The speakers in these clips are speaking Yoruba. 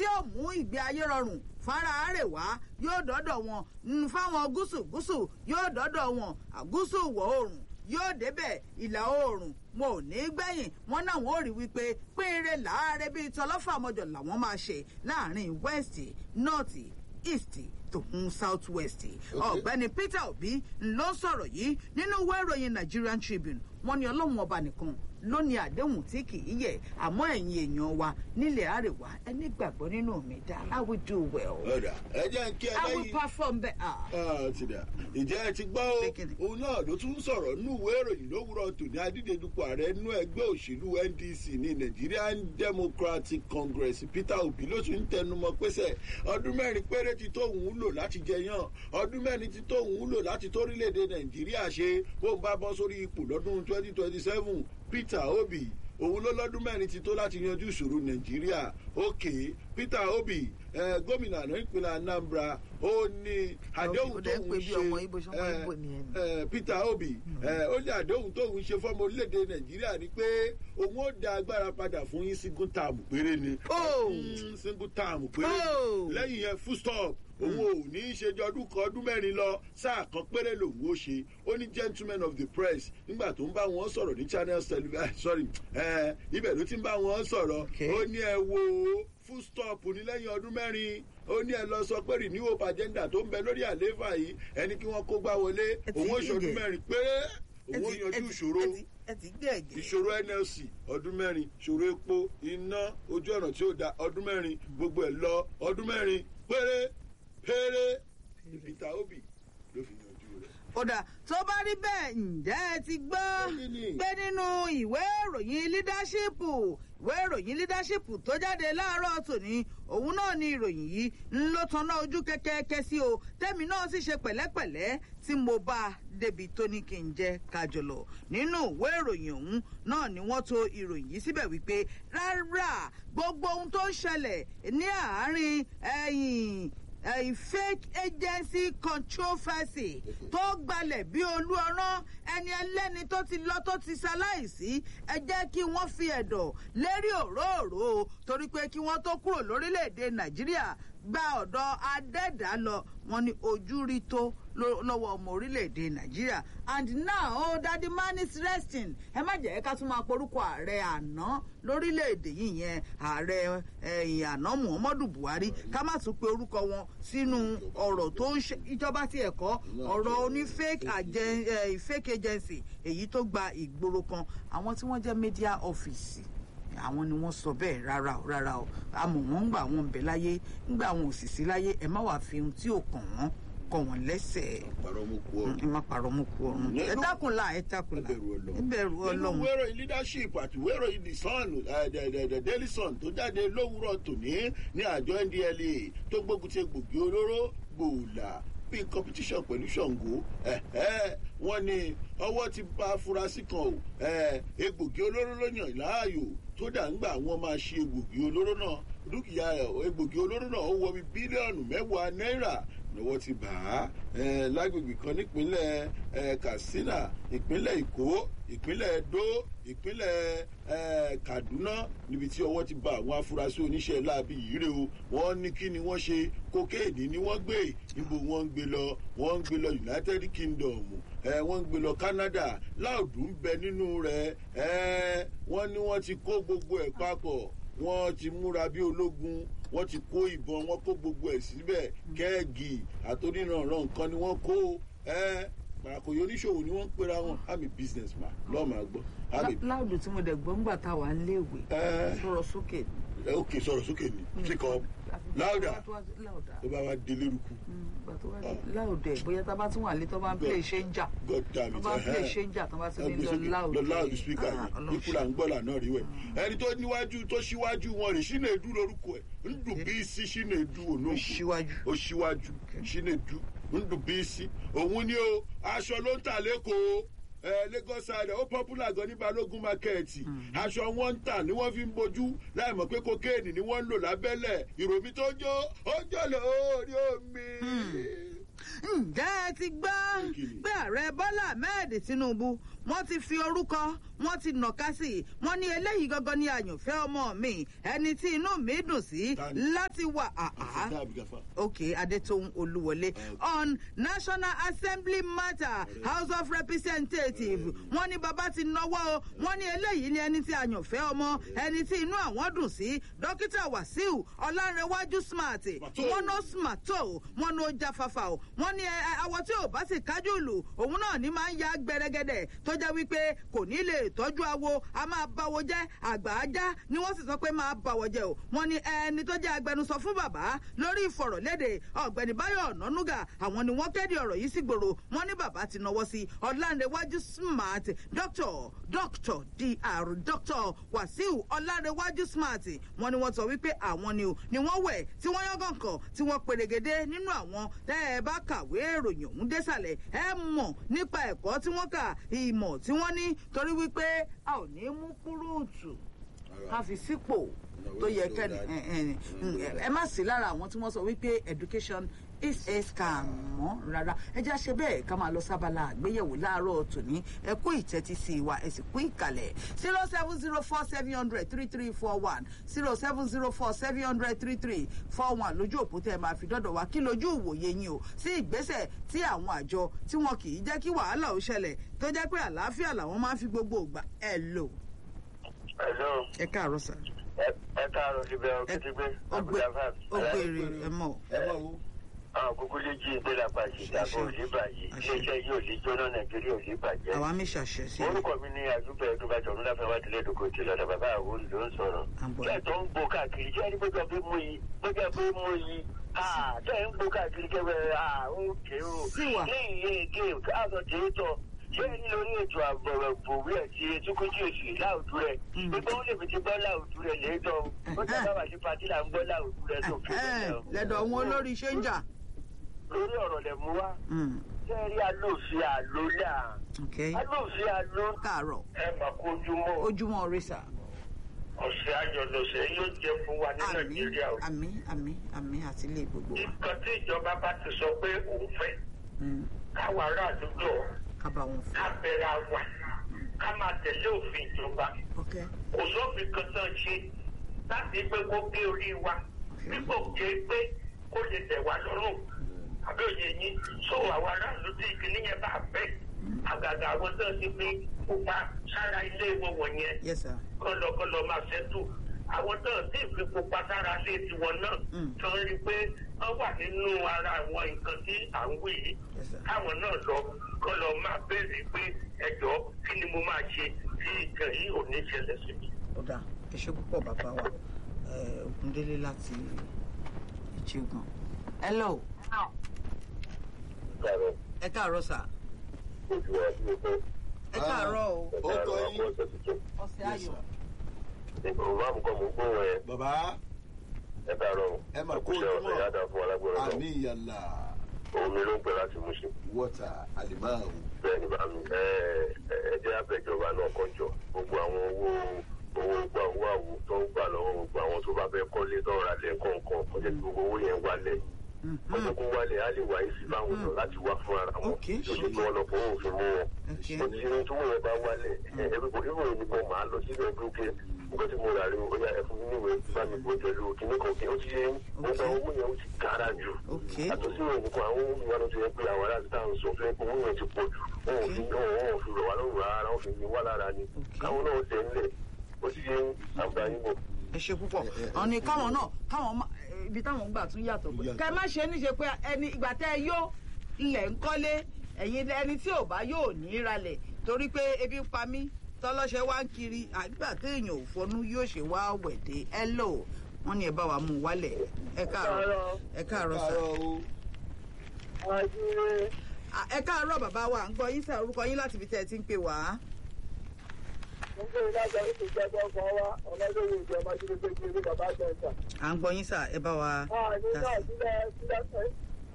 yóò mú ìgbé ayé rọrùn fara àrèwá yóò dọ́dọ̀ wọn mm, fáwọn gúúsù gúúsù yóò dọ́dọ̀ wọn àgúúsù ìwọ̀ oòrùn yóò débẹ̀ ìlà oòrùn wọn ò ní gbẹ̀yìn wọn náà wọn ò rí wípé pínrin láàárẹ̀ bíi tọlọ́fàmọ́jọ làwọn máa ṣe láàrin west north east tòun south west ọ̀gbẹ́ni peter obi ló ń sọ̀rọ̀ yìí nínú ìwé ìròyìn nigerian tribune wọn ní ọlọ́run ọba nìkan ló ní àdéhùn tí kì í yẹ àmọ́ ẹ̀yin èèyàn wa nílẹ̀ àrèwá ẹni gbàgbọ́ nínú mi dá i will do well ọ̀dà ẹ jẹ́ ń kí ẹ i will lẹ́yìn. perform better. Ah, ti dà ìjẹ́ ẹ ti gbọ́ o Pékinì. òun náà ló tún sọ̀rọ̀ nínú ìwé ìròyìn lówùrọ̀ tòní adídedupò ààrẹ nínú ẹgbẹ́ òṣèlú ndc ní nigerian democratic congress peter obi ló tún ń tẹnumọ́ pẹ́sẹ̀ ọdún mẹ́rin péré ti tó òun lò láti jẹyàn ọdún mẹ́rin ti tó òun lò láti tórílẹ̀‐èdè nàìjíríà ṣe bó ń bá bọ́ sórí ipò lọ́dún twenty twenty seven peter obi òun ló lọ́dún mẹ́rin ti tó láti yanjú ìṣòro nàìjíríà òkè peter obi eh, gómìnà àná ìpínlẹ̀ anambra ó ní àdéhùn ó dẹ̀ ń tóun pè bí ṣe ọmọ Ìgbò, ṣọmọ eh, Ìgbò nìyẹn ni. eh, peter obi eh, ó ní àdéhùn tóun ṣe fọ́mọ orílẹ̀-èdè nàìjíríà ni pé òun ó da agbára padà fún yín single term péré ni Oh. Mm, single term péré Oh. lẹ́yìn yẹn full stop òun ò ní í ṣe ọdún kan ọdún mẹ́rin lọ sáà kan péré lòun ó ṣe ó ní gentleman of the press nígbà tó ń bá wọn sọ̀rọ̀ ní channels television sorry eh, ibẹ̀ ló ti ń bá wọn sọ̀rọ̀ Okay. ó ní ẹ wo full stop ní lẹ́yìn ọdún mẹ́rin ó ní ẹ lọ sọ pé renewal agenda tó ń bẹ lórí àlééfà yìí ẹni kí wọ́n kó gbá wọlé Ẹ ti òun ó yíyẹ. ṣọdún mẹ́rin péré Ẹ òun ó ti- yanjú ẹ ti- ìṣòro ẹ ti- ẹ ti gbé ẹ̀gẹ́. ìṣòro nlc ọdún mẹ́rin ìṣòro epo iná ojú ọ̀nà tí ó da ọdún mẹ́rin gbogbo ẹ̀ lọ ọdún mẹ́rin péré péré ní peter obi ló fi yanjú rẹ̀. kódà tó bá rí bẹ́ẹ̀ ǹjẹ́ ẹ ti gbọ́ Kí ni? pé nínú ìwé ìròyìn leadership ìwé ìròyìn leadership tó jáde láàárọ̀ tòní òun náà ni ìròyìn yìí ń ló tanná ojú kẹ́kẹ́kẹ́ sí o tẹ́mi náà sì ṣe pẹ̀lẹ́pẹ̀lẹ́ tí mo bá a débi tó ní kí n jẹ́ kájọlọ nínú ìwé ìròyìn ọ̀hún náà ni wọ́n to ìròyìn yìí síbẹ̀ wípé rárá gbogbo ohun tó ń ṣẹlẹ̀ ní àárín ẹ̀yìn a fake agency controversy tó gbalẹ̀ bí olú ọ̀rán ẹni ẹlẹ́ni tó ti lọ tó ti ṣaláìsí ẹ jẹ́ kí wọ́n fi ẹ̀dọ̀ lérí òróòró torí pé kí wọ́n tó kúrò lórílẹ̀‐èdè nàìjíríà gba ọ̀dọ̀ adẹ́dá lọ wọn ni ojú rí tó ló- lọ́wọ́ ọmọ orílẹ̀‐èdè nàìjíríà and now oh, daddy man is resting ẹ má jẹ́ ká tún máa porúkọ ààrẹ àná lórílẹ̀‐èdè yìí yẹn ààrẹ ẹ̀yìn àná muhammadu buhari ká má tún pe orúkọ wọn sínú ọ̀rọ̀ tó ń ṣe ìjọba tí ẹ̀kọ́ ọ̀rọ̀ oní fake agen- eh, fake agency èyí tó gba ìgboro kan àwọn tí wọ́n jẹ́ media office àwọn ni wọ́n sọ bẹ́ẹ̀ rárá o rárá o àmọ́ wọ́n ń gbà wọn ń bẹ láyé ń gbà wọn ò sì sí láyé ẹ má wàá fi ohun tí ò kàn wọ́n kàn wọ́n lẹ́sẹ̀ pàrọ̀ mo kú ọ. ẹ má parọ́ mú kú ọ̀run ẹ dákun la ẹ dákun la Ẹbẹ̀rù Ọlọ́run. ẹ bẹ̀rù nínú ọlọ́run. ìwé ìròyìn leadership àti ìwé ìròyìn the sun eh, the- the- the daily sun tó jáde lówùúrọ̀ tòní ní àjọ ndla tó gbógun ti egbògi olóró gbòòlà bíi competition pẹ̀lú ṣàngó wọ́n ní ọwọ́ ti bá afurasí kan o eh, egbògi olóró ló yàn láàyò tó dà ń gbà wọ́n máa ṣe egbògi olóró náà dúkìá ẹ̀, egbògi olóró náà ó wọ bí bílíọ̀nù mẹ́wàá náírà lọ́wọ́ ti bà á eh, lágbègbè kan nípínlẹ̀ eh, katsina ìpínlẹ̀ èkó ìpínlẹ̀ edo ìpínlẹ̀ eh, kaduna níbi tí ọwọ́ ti bà àwọn afurasí oníṣẹ́ láabi yìí rè o wọ́n ní kí ni wọ́n ṣe kokéènì ni wọ́n gbé níbo wọ́n ń gbé lọ wọ́n ń gbé lọ united kingdom eh, wọ́n ń gbé lọ canada láòdù ń bẹ nínú rẹ̀ eh, wọ́n ní wọ́n ti kó gbogbo ẹ̀ papọ̀ wọ́n ti múra bí ológun wọ́n ti kó ìbọn wọ́n kó gbogbo ẹ̀ síbẹ̀ kẹ́ẹ̀gì àtòríranran nǹkan ni wọ́n kó ẹ́ pàràkòyò oníṣòwò ni wọ́n ń pera wọn i'm a business man lọ́ọ̀ máa gbọ́ i'm a láòdù tí mo dẹ̀ gbọ́ ńgbà tá a wà ń léèwé Eh. sọ̀rọ̀ sókè. ẹ ok sọ̀rọ̀ sókè ni pick up louder láòdà tó bá wá délé rúkú láòdà bóyá tá a bá tún wà lé tó bá ń play ṣéńjà god damn tó it bá ń play ẹhẹ́. ṣéńjà tó bá ti ní Ẹgbẹ́ lọ sókè, láòdà lọ loud speaker yẹn ikú là ń gbọ́ lànà rí wẹ̀ ẹni tó níwájú tó síwájú wọn rè Chinedu lórúkọ ẹ̀ ń dùn bí sí Chinedu ònà síwájú. ó síwájú Chinedu ń dùn bí sí òun ni o aṣọ ló ń tà lẹ́kọ̀ọ́ ẹ Lagos side ó popular gan ní Balógun market aṣọ wọn ń tà ni wọ́n fi ń bojú láì mọ̀ pé kokéènì ni wọ́n ń lò lábẹ́lẹ̀ ìròmí tó jó ó jọ lórí omi. ǹjẹ́ ẹ ti gbọ́ Kí ni? pé ààrẹ bọ́lá ahmed tinubu wọ́n ti fi orúkọ wọ́n ti nàka sí i wọ́n ní eléyìí gangan ní àyànfẹ́ ọmọ mi ẹni tí inú mi dùn sí Tani? láti wà àá àfọ̀dá àbígáfà. okay adetohun olúwọlé on national assembly matter house of representatives wọ́n ní bàbá ti náwó o wọ́n ní eléyìí ní ẹni tí àyànfẹ́ ọmọ ẹni tí inú àwọn dùn sí dókítà wàsíù ọlárẹwájú smart wọ́n ná smart tó wọ́n ní ó jáfáfá o wọ́n ní ẹ, ẹ, àwọ̀ tí ò bá sì kájú lù òun náà ní máa ń ya gbẹrẹgẹdẹ tó jẹ́ wípé kò ní lè tọ́jú awo a máa báwo jẹ́ àgbà ajá ni wọ́n sì sọ pé máa báwọ̀ jẹ́ o wọ́n ní ẹni tó jẹ́ agbẹnusọ fún bàbá lórí ìfọ̀rọ̀lédè ọ̀gbẹ́ni báyọ̀ ọ̀nànúgà àwọn ni wọ́n kéde ọ̀rọ̀ yìí sí gbòòrò wọ́n ní bàbá ti náwó sí ọ̀làǹrẹ̀wájú smart dr dr dr dr wàsíù ọ̀làǹrẹ̀wájú smart wọ́n ní wọ́n sọ wípé àwọn ni o ni wọ́n wẹ̀ tí wọ́n yángàn kàn tí wọ́n perégedé nínú àwọn tẹ́ ẹ bá kàwé ìròyìn ọ̀hún désàlẹ̀ ẹ mọ̀ nípa ẹ̀kọ́ tí wọ́n kà ìmọ̀ tí wọ́n ní torí wípé a ò ní mú kúrúùtù ká fi sípò tó yẹ kẹ́ni ẹ, ẹ, ẹ, ẹ má sí lára àwọn tí wọ́n sọ wípé education is a scam mọ́ rárá ẹ já ṣe bẹ́ẹ̀ ká máa lọ sábàlá àgbéyẹ̀wò láàárọ̀ tòní ẹ kú ìtẹ́tí sí wa ẹ sì kú ìkàlẹ̀ zero seven zero four seven hundred three three four one zero seven zero four seven hundred three three four one lójú òpó tẹ́ ẹ máa fi dọ́dọ̀ wá kí lójú ìwòye yín o sí ìgbésẹ̀ tí àwọn àjọ tí wọn kì í jẹ́ kí wàhálà ó ṣẹlẹ̀ tó jẹ́ pé àlàáfíà làwọn máa ń fi gbogbo ògbà ẹ lò Hello, ẹ káàárọ̀ sà ẹ ẹ káàárọ̀ síbẹ̀ òkìtìgbé ọgbẹ Abdulgafar. ọgbẹrẹ ẹ mọ ẹ bá wo. Àwọn kúkú lè jí ìgbé lápá sí ìdábò òní bàjẹ́. Iléeṣẹ́ yìí ò lè jóná Nàìjíríà ò lè bàjẹ́. àwa mi ṣàṣẹ sí i Orúkọ mi ní àdúgbò ẹ̀dúgbàjọ́ ńláfẹ́ wá délé ìdókò tí lọ́dọ̀ bàbá àwọn ló ń sọ̀rọ̀. Àbọ̀. Kẹ́ ẹ̀ tó ń gbó káàkiri jẹ́ ní gbọ́dọ̀ pé mú yìí gbọ́dọ̀ pé mú yìí. Tẹ́ ẹ̀ ń gbó káàkiri kẹ́wẹ́ òkè o. Sí wa. Ní iye èké káàsọ̀ tèétọ̀ ṣé ní lórí ètò àbọ̀rọ̀ bòwí ẹ̀ ti etíkújú èsì láòdù rẹ̀. Mm. Gbogbo ó lè fi ti gbọ́ láòdù rẹ̀ léèdọ̀. Ó jẹ́ bàbá sí patí là ń gbọ́ láòdù rẹ̀ tó fi lẹ́dọ̀ wọn olórí ṣe ń jà. lórí ọ̀rọ̀ lẹ̀ mú wá. Mm, Sẹ́ẹ̀rí alóòfin àlólà. okay. Alóòfin àló. káàárọ̀ Ẹ mà kojúmọ́. ojúmọ́ rí sà. Ọ̀sẹ̀ àjọ̀dọ̀sẹ̀ yóò jẹ́ fún wa ní àmì Nàìjíríà. o. àmì àmì àmì àti ilé gbogbo wa. Nǹkan tí ìjọba bá ti sọ pé òun fẹ́ Mm, káwa aráàlú jọ ká bá wọn ká fún. bẹ̀rẹ̀ àwà ká máa tẹ̀lé òfin ìjọba. okay. Kò sófin kan tán ṣe láti pé kó gbé orí wa. Dípò ké pé kó lè tẹ̀ wá lọ́rùn. Àbí òye yín sọ àwọn aráàlú tí ìkíní yẹn bá fẹ́. Àgàgà àwọn tó ti fi pupa sára ilé wọn wọ̀nyẹn yes sir. kọlọkọlọ máa ṣẹ́tù àwọn náà sì fi pupa sára lé tiwọn náà Mm. tó ń rí i pé wọ́n wà nínú ara àwọn nǹkan tí à ń wí yìí Yes, sir. káwọn náà lọ kọ́ lọ máa béèrè pé ẹjọ́ kí ni mo máa ṣe tí nǹkan yìí ò ní ṣẹlẹ̀ sí mi. ọ̀dà ẹ ṣe púpọ̀ bàbá wa Eh, Ògúndélé láti ìjẹgàn. hello ẹ káàárọ̀ sà. ẹ káàárọ̀ o ó kọ yín. ọ̀sẹ̀ ayọ̀. Ìgbòho àmukọ́ mo gbóhùn ẹ bàbá ẹ káàárọ̀ ẹ mà kó ọ̀sẹ̀ ojúmọ́. yàtọ̀ fún alágbèrè náà àmì ìyàlá omi ló ń pẹ́ láti mú ṣe. wọ́tà àlìmáàrún. bẹ́ẹ̀ ni bàmí ẹ ẹ jẹ́ àbẹ̀jọba náà kọjọ gbogbo àwọn owó owó gbà owó àwò tó ń gbà lọ́wọ́ gbogbo àwọn tó bá fẹ́ kọ́lé tó ń ra lẹ̀ kọ̀ọ̀kan kó jẹ́ kí gbogbo owó yẹn wálẹ̀ wọ́n jẹ́ kó wálẹ̀ á lè wá yìí sí fáwọn èèyàn láti wá fún ara wọn Okay, tó ṣe kí wọ́n lọ fowó òfin mú wọn Okay. kò tí ní tó wọ́n yẹn bá wálẹ̀ ẹ ẹ bí kò ní wọ́n yẹn máa lọ sílẹ̀ dúkẹ́ nǹkan tí mo rà rí o yà ẹ fún mi níwèé bá mi bó pẹ̀lú kíní kan kí ó ti yẹ gbogbo owó yẹn ó ti kára jù Okay. àtúnṣe òyìnbó àwọn ohun ìwà ló ti yẹ pé àwọn aláàbí táwọn sọ fẹ́ owó yẹn ti pọ̀ jù wọn ò fi wọn ò fi rọ̀ wá lọ́rùn rárá wọn fi ní wá lára ni Okay. káwọn náà tẹ̀ ń lẹ̀ ó ti yẹ àǹfààní bọ̀. ẹ ṣe púpọ̀ ọ̀nì káwọn náà káwọn má- eh, ibi táwọn ń gbà tún yàtọ̀ pé Yàtọ̀. kẹ má ṣe níṣe pé ẹni ìgbà tẹ́ ẹ yó ilẹ̀ ń kọ́lé ẹ̀yin ẹni tí ò bá yóò ní í ralẹ̀ torí pé ebi ń pa mí tọ́lọ́ṣẹ́ wá ń kiri àgbà téèyàn ò fọnú yóò ṣe wá wẹ̀dẹ̀ ẹ lò wọ́n ní ẹ bá wa mú un wálẹ̀ ẹ káàárọ̀ ẹ káàárọ̀ sà káàárọ̀ o. À, ẹ káàárọ̀ bàbá wa à ń gbọ́ yín sà orúkọ yín láti ibi tẹ́ ẹ ti ń pè wá. à ń gbọ́ yín sà ẹ bá wa dá sí.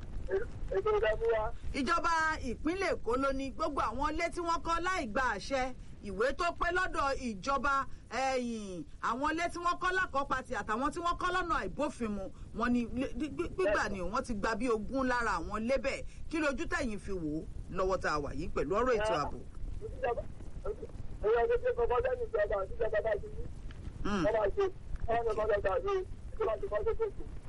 ìjọba ìpínlẹ̀ èkó ló ní gbogbo àwọn ilé tí wọ́n kọ́ láì gba àṣẹ ìwé tó pé lọ́dọ̀ ìjọba ẹ̀yìn àwọn ilé tí wọ́n kọ́ lákọ́pàtì àtàwọn tí wọ́n kọ́ lọ́nà àìbófinmu wọn ni lé- gbí- gbí- gbígbà ni wọ́n ti gba bí ogún lára àwọn ilé bẹ́ẹ̀ kí lójú tẹ̀yìn fi wò ó lọ́wọ́ tá a wà yìí pẹ̀lú ọ̀rọ̀ ètò ààbò. èyí ọdún tó kọ́kọ́ lẹ́nu ìjọba àti ìjọba bá ti ní Mm. wọ́n máa ṣe wọ́n ní kọ́kọ́ gbà ní ìjọba ti kọ́ tó kò